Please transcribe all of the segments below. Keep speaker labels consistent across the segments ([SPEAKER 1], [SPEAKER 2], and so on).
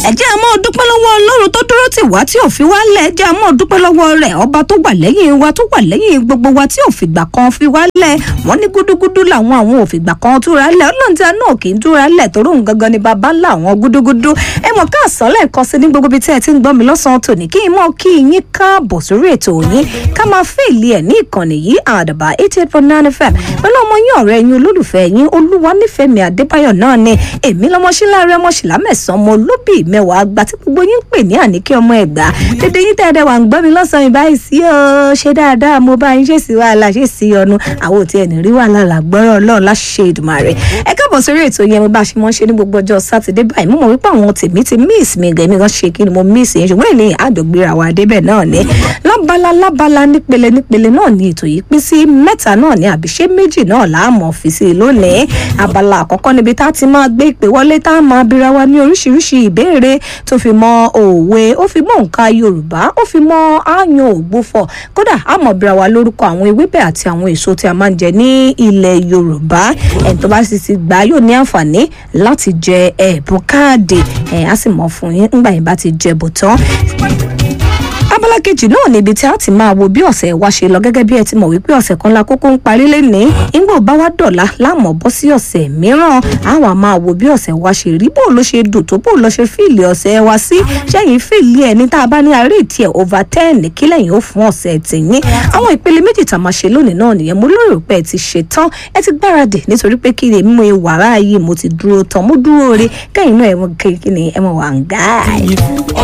[SPEAKER 1] ẹ jẹ́ a máa dúpẹ́ lọ́wọ́ ọlọ́run tó dúró tì wá tí ò fi wá lẹ̀ ẹ jẹ́ a máa dúpẹ́ lọ́wọ́ rẹ̀ ọba tó wà lẹ́yìn wa tó wà lẹ́yìn gbogbo wa tí ò fìgbà kan fi wá lẹ̀ wọ́n ní gúdúgúdú làwọn àwọn ò fìgbà kan túra lẹ̀ ọlọ́run tí a náà kì í túra lẹ̀ torí òun gangan ni bàbá ńlá àwọn gúdúgúdú ẹ mọ̀ ká àsán lẹ́ẹ̀kan sí ní gbogbo ibi tí ẹ ti ń gbọ́ mi lọ́sàn-án tòní kí n mọ̀ kí yín káàbọ̀ sórí ètò yín ká máa fèèlì ẹ̀ ní ìkànnì yìí àdàbà eighty eight point nine fm pẹ̀lú ọmọ yín ọ̀rẹ́ yín olólùfẹ́ yín olúwa nífẹ̀ẹ́ mi àdébáyọ̀ náà ni èmi lọ́mọṣílá rẹ mọ̀ṣílá mẹ́sàn-án mo lóbì mẹ́wàá àgbà tí gbogbo yín ń pè ní àníkẹ́ ọmọ ẹ̀gbá dédé yín tẹ́ẹ̀dẹ̀ wà ń gbọ́ mi lọ́sàn-án báyìí sí o ṣe dáadáa mo bá yín ṣe sí wàhálà ṣe sí ọnu àwọn òtí ẹni rí wàhálà làgbọ́rọ̀ ọlọ́run láṣẹ ìdùmarè ẹ káàbọ̀ sórí ètò yẹn mo bá ṣe mọ́ ṣe ní gbogbo ọjọ́ sátidé báyìí mo mọ̀ wípé àwọn tèmi ti miss mi gẹ̀mí kan ṣe kí ni mo miss yẹn ṣùgbọ́n èlé àjọgbéra wa débẹ̀ náà ni lábala lábala nípele nípele náà ni ètò yìí pín sí mẹ́ta náà ni àbí ṣé méjì náà láàmú fi sí lónìí abala àkọ́kọ́ níbi tá a ti máa gbé ìpè wọlé tá a máa bira wa ní oríṣiríṣi ìbéèrè tó fi mọ òwe ó fi mọ nǹka yorùbá ó fi mọ àyàn ògbófọ̀ kódà a mọ̀ bira wa lórúkọ àwọn ewébẹ̀ àti àwọn èso tí a máa ń jẹ ní ilẹ̀ yorùbá ẹni tó bá sì ti gbà yóò ní àǹfààní láti jẹ ẹ̀bùn káàdì ẹ̀ á sì mọ̀ fún yín ńgbà yín bá ti jẹ bò tán abala kejì náà níbi tí a ti máa wo bí ọ̀sẹ̀ wa ṣe lọ gẹ́gẹ́ bí ẹ ti mọ̀ wípé ọ̀sẹ̀ kan la kókó ń parí lénìí ńgbò bá wá dọ̀la láàmú bọ́ sí ọ̀sẹ̀ mìíràn àwọn a máa wo bí ọ̀sẹ̀ wa ṣe rí bó ló ṣe dùn tó bó lọ ṣe fíìlì ọ̀sẹ̀ wa sí ṣẹ́yìn fíìlì ẹ̀ ní tá a bá ní àárẹ̀ ìtì ẹ̀ over ten kí lẹ́yìn ó fún ọ̀sẹ̀ tìyín àwọn ìpele méjì tá a máa ṣe lónìí náà nìyẹn mo lérò pé ẹ ti ṣe tán ẹ ti gbáradì nítorí pé kí ni mímú wàrà yìí mo ti dúró tán mo dúró re kẹ́yìn náà ẹ mọ kí ni ẹ mọ wà ń gáàyè.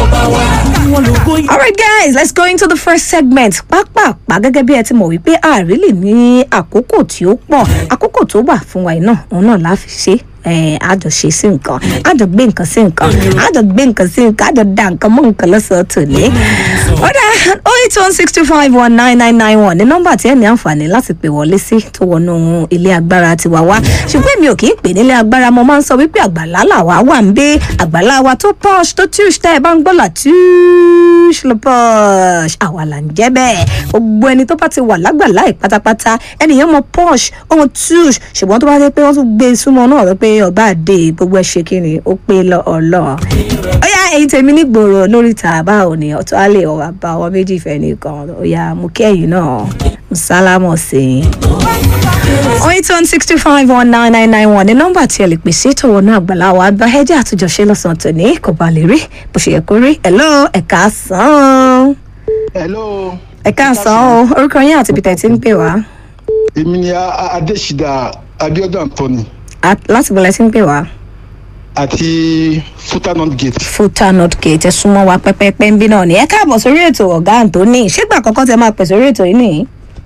[SPEAKER 1] Alright guys, let's go into the first segment. Pápápá gẹ́gẹ́ bí ẹ ti mọ̀ wípé ààrẹ lè ní àkókò tí ó pọ̀. Àkókò tó wà fún wa yìí náà, òun náà la fi ṣe àjọ ṣe sí nǹkan àjọ gbé nǹkan sí nǹkan àjọ gbé nǹkan sí nǹkan àjọ da nǹkan mọ́ nǹkan lọ́sọ̀ọ́ tòní. ọ̀dà oh eight one six two five one nine nine nine one ní nọ́mbà tí ẹ ní àǹfààní láti pè wọlé sí tó wọnú ilé agbára tiwa wá ṣùgbọ́n èmi ò kì í pè nílé agbára mo máa ń sọ wípé àgbàlá làwa wà ń gbé àgbàlá wa tó posh tó tush tẹ́ ẹ bá ń gbọ́ là tush lọ posh àwa là ń jẹ́ bẹ́ẹ̀ gbogbo ẹni tó bá ti wà lágbàlá ẹ̀ pátápátá ẹnìyẹn mọ posh ọmọ tush ṣùgbọ́n tó bá dé pé wọ́n tún gbé súnmọ́ náà rẹ pé ọba àdé gbogbo ẹ ṣe kíni ó pé lọ ọlọ ó yá èyí tèmi nígboro lórí tàbá òní ọtọ àlè ọwà bá ọwọ méjì fẹ nìkan ó yá mú kẹyìn náà sálámọ sí i. eight one sixty five one nine nine nine one ní nọ́mbà tí ẹ lè pèsè ìtọwọ náà àgbàlá wa gba ẹjẹ àtúnjọṣe lọ́sàn-án tòní kò bá lè rí bó ṣe yẹ kó rí hello ẹ̀ka sàn.
[SPEAKER 2] hello.
[SPEAKER 1] ẹ̀ka sàn o orúkọ yín àti peter ti ń pè wá.
[SPEAKER 2] èmi ni adésìdá abiodun anthony
[SPEAKER 1] láti bọ̀lẹ̀ tí ń pè wá.
[SPEAKER 2] àti futanot gate.
[SPEAKER 1] futanot gate ẹ súnmọ́ wa pẹ́pẹ́pẹ́ ń bí náà ni ẹ káàbọ̀ sórí ètò ọ̀gá anthony ṣégbà àkọ́kọ́ tẹ máa pè sórí ètò yìí nìyí.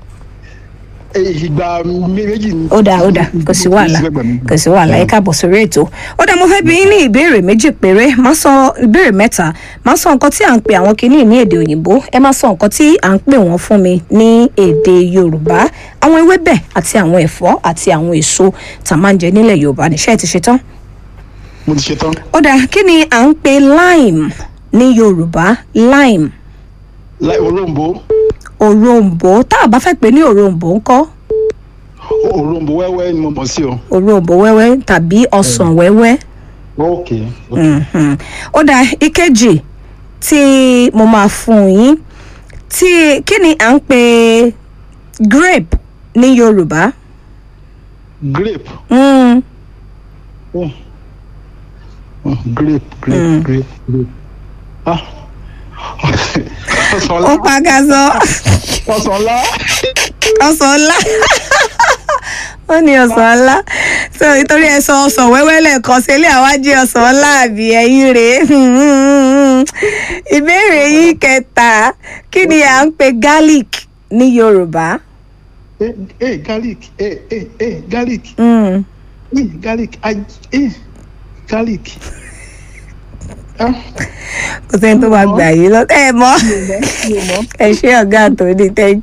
[SPEAKER 2] ìgbà méjì ni.
[SPEAKER 1] ó dáa ó dáa kò sí wàhálà kò sí wàhálà ẹ káàbọ̀ sórí ètò ó dáa mo fẹ́ bí yín ní ìbéèrè méjì péré má sọ ìbéèrè mẹ́ta má sọ nǹkan tí à ń pè àwọn kinní ní èdè òyìnbó ẹ má sọ nǹkan tí à ń pè wọ́n fún mi ní èdè yorùbá àwọn ewébẹ̀ àti àwọn ẹ̀fọ́ àti àwọn èso tá a máa ń jẹ nílẹ̀ yorùbá níṣẹ́ ẹ ti ṣe tán.
[SPEAKER 2] mo ti ṣe tán.
[SPEAKER 1] ó dáa kí ni à ń pè lime ní yorùbá lime.
[SPEAKER 2] láì òróǹbó.
[SPEAKER 1] òroǹbó tá a bá fẹ́ pè ní òroǹbó ńkọ́.
[SPEAKER 2] òroǹbó wẹ́wẹ́ ni mo mọ̀ sí o.
[SPEAKER 1] òroǹbó wẹ́wẹ́ tàbí ọsàn wẹ́wẹ́.
[SPEAKER 2] ok.
[SPEAKER 1] ó dáa ìkejì tí mo máa fún yín tí kí ni à ń pè grape ní yorùbá.
[SPEAKER 2] grape.
[SPEAKER 1] Mm.
[SPEAKER 2] Oh. Oh, grape grape
[SPEAKER 1] Mm.
[SPEAKER 2] grape grape. ah ọsàn
[SPEAKER 1] ó
[SPEAKER 2] ńlá
[SPEAKER 1] pàgàzọ
[SPEAKER 2] ọsàn ńlá
[SPEAKER 1] ọsàn ńlá ó ní ọsàn ńlá so nítorí ẹ sọ ọsàn wẹ́wẹ́ lẹ́ẹ̀kan sí ilé àwa jẹ́ ọsàn ńlá àbí ẹ̀yìn rèé ìbéèrè yìí kẹta kí ni à ń pè garlic ní yorùbá.
[SPEAKER 2] eh eh garlic eh eh eh garlic
[SPEAKER 1] Mm.
[SPEAKER 2] eh garlic ah eh garlic. ah
[SPEAKER 1] kò sẹ́ni tó máa gbà yín lọ ẹ mọ́
[SPEAKER 2] mi ò mọ̀ mi ò mọ̀.
[SPEAKER 1] ẹ ṣé ọ̀gá àtòní thank